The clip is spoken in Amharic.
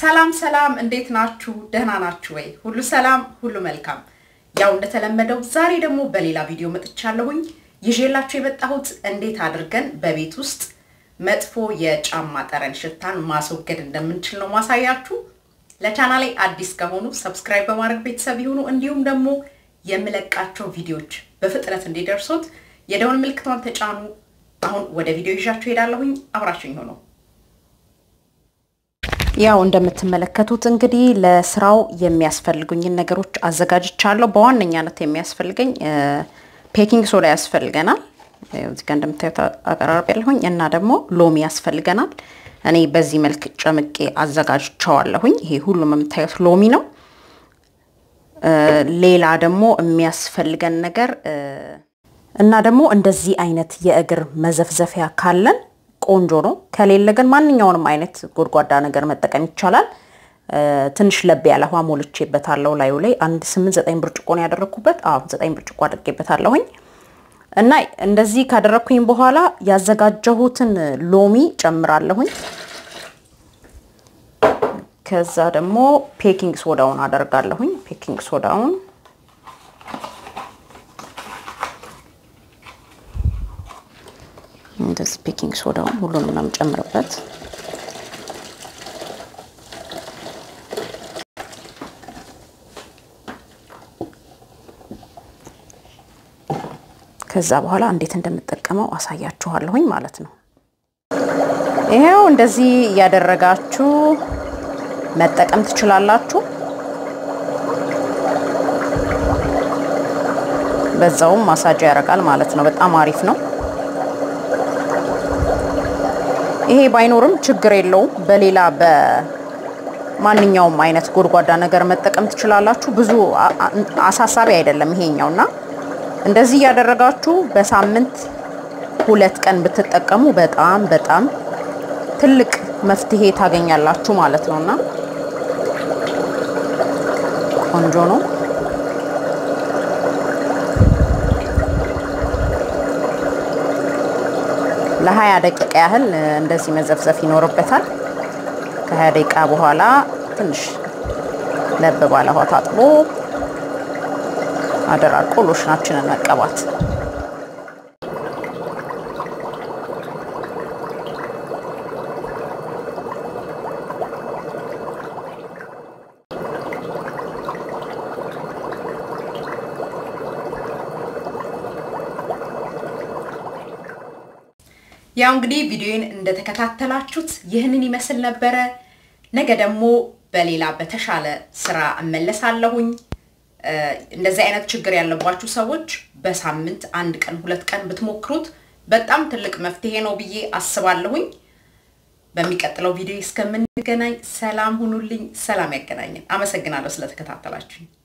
ሰላም ሰላም፣ እንዴት ናችሁ? ደህና ናችሁ ወይ? ሁሉ ሰላም፣ ሁሉ መልካም። ያው እንደተለመደው ዛሬ ደግሞ በሌላ ቪዲዮ መጥቻለሁኝ። ይዤላችሁ የመጣሁት እንዴት አድርገን በቤት ውስጥ መጥፎ የጫማ ጠረን ሽታን ማስወገድ እንደምንችል ነው ማሳያችሁ። ለቻናሌ አዲስ ከሆኑ ሰብስክራይብ በማድረግ ቤተሰብ ይሁኑ። እንዲሁም ደግሞ የምለቃቸው ቪዲዮዎች በፍጥነት እንዲደርሱት የደወል ምልክቷን ተጫኑ። አሁን ወደ ቪዲዮ ይዣችሁ ሄዳለሁኝ። አብራችሁኝ ሆነው ያው እንደምትመለከቱት እንግዲህ ለስራው የሚያስፈልጉኝን ነገሮች አዘጋጅቻለሁ። በዋነኛነት የሚያስፈልገኝ ፔኪንግ ሶዳ ያስፈልገናል። እዚህ ጋር እንደምታዩት አቀራረብ ያለሁኝ እና ደግሞ ሎሚ ያስፈልገናል። እኔ በዚህ መልክ ጨምቄ አዘጋጅቸዋለሁኝ። ይሄ ሁሉም የምታዩት ሎሚ ነው። ሌላ ደግሞ የሚያስፈልገን ነገር እና ደግሞ እንደዚህ አይነት የእግር መዘፍዘፊያ ካለን ቆንጆ ነው። ከሌለ ግን ማንኛውንም አይነት ጎድጓዳ ነገር መጠቀም ይቻላል። ትንሽ ለብ ያለ ውሃ ሞልቼበታለሁ። ላዩ ላይ አንድ ስምንት ዘጠኝ ብርጭቆ ነው ያደረግኩበት። አዎ ዘጠኝ ብርጭቆ አድርጌበታለሁኝ። እና እንደዚህ ካደረግኩኝ በኋላ ያዘጋጀሁትን ሎሚ ጨምራለሁኝ። ከዛ ደግሞ ፔኪንግ ሶዳውን አደርጋለሁኝ። ፔኪንግ ሶዳውን እንደዚህ ፔኪንግ ሶዳውን ሁሉንም ነው የምጨምርበት። ከዛ በኋላ እንዴት እንደምጠቀመው አሳያችኋለሁኝ ማለት ነው። ይሄው እንደዚህ እያደረጋችሁ መጠቀም ትችላላችሁ። በዛውም ማሳጅ ያደርጋል ማለት ነው። በጣም አሪፍ ነው። ይሄ ባይኖርም ችግር የለውም። በሌላ በማንኛውም አይነት ጎድጓዳ ነገር መጠቀም ትችላላችሁ። ብዙ አሳሳቢ አይደለም ይሄኛው እና እንደዚህ እያደረጋችሁ በሳምንት ሁለት ቀን ብትጠቀሙ በጣም በጣም ትልቅ መፍትሄ ታገኛላችሁ ማለት ነው እና ቆንጆ ነው። ለሀያ ደቂቃ ያህል እንደዚህ መዘፍዘፍ ይኖርበታል። ከሀያ ደቂቃ በኋላ ትንሽ ለብ ባለ ውሃ ታጥቦ አደራርቆ ሎሽናችንን መቀባት። ያው እንግዲህ ቪዲዮን እንደተከታተላችሁት ይህንን ይመስል ነበረ። ነገ ደግሞ በሌላ በተሻለ ስራ እመለሳለሁኝ። እንደዚህ አይነት ችግር ያለባችሁ ሰዎች በሳምንት አንድ ቀን ሁለት ቀን ብትሞክሩት በጣም ትልቅ መፍትሄ ነው ብዬ አስባለሁኝ። በሚቀጥለው ቪዲዮ እስከምንገናኝ ሰላም ሁኑልኝ። ሰላም ያገናኘን። አመሰግናለሁ ስለተከታተላችሁኝ።